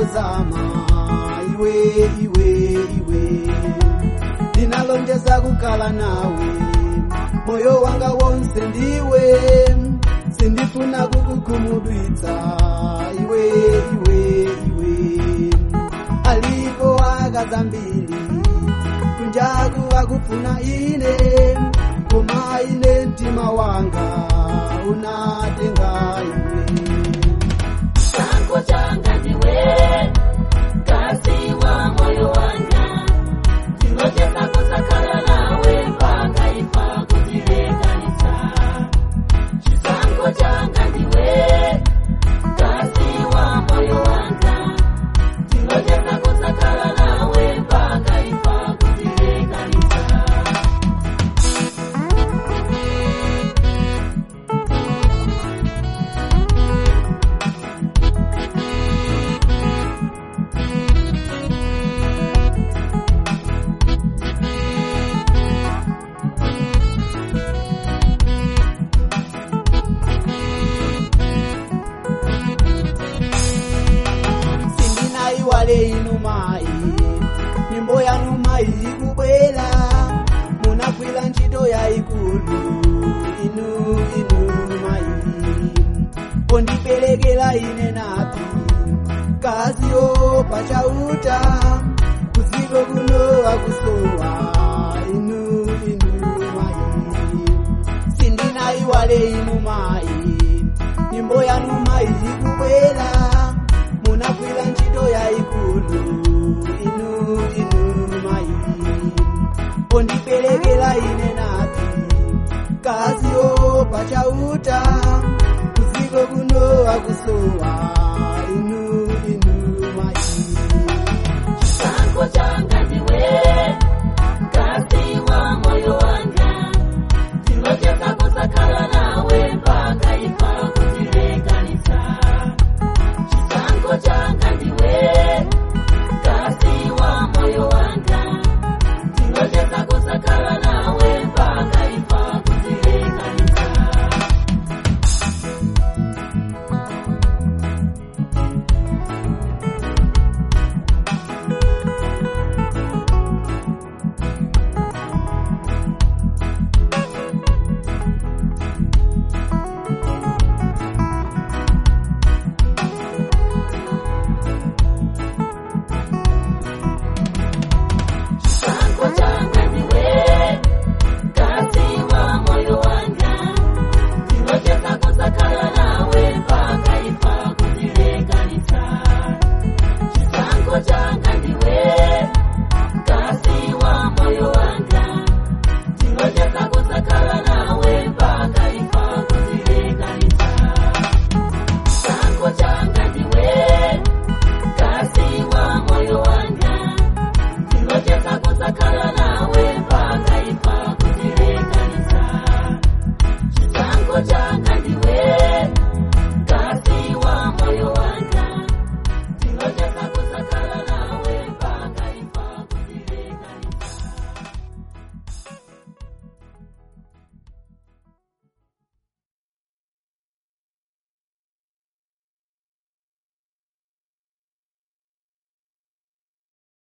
zama iwe iwe iwe ndinalonjeza kukhala nawe moyo wanga wonse ndiwe sindifuna kukukhumudwitsa iwe iwe iwe alipo akazambiri kunjaku akufuna ine koma ine mtima wanga unatenga iwe changu changa ndiwe kasi wa moyo wanga ndilotesa kusakhala nawe mpaka ifa kutilekanisa chisango changa ndiwe kasi wa moyo wanga ndilotesa kusakhala nawe mpaka ifa kutilekanisa sindinaiwale inu mai nyimbo yanu mai ikubwera munagwira ntchito yayikulu inu inu mai pondiperekera ine napi kaziyo pachauta kuziko kuno akusowa inu inu mai sindinaiwale inu mai nyimbo yanu mai ikubwera munagwira ntchito yayikulu inu inu mai pondiperekera ine napi kaziyo pachauta kuziko kuno akusowa inu inu mai changu changa ndiwe kasi wa moyo wanga ndilotesa kusakhala nawe mpaka ifa kutilekanisa chisango changa ndiwe kasi wa moyo wanga ndilotesa kusakhala nawe mpaka ifa kutilekanisa changu changa ndiwe kasi wa moyo wanga ndilotesa kusakhala nawe mpaka ifa kutilekanisa chisango changa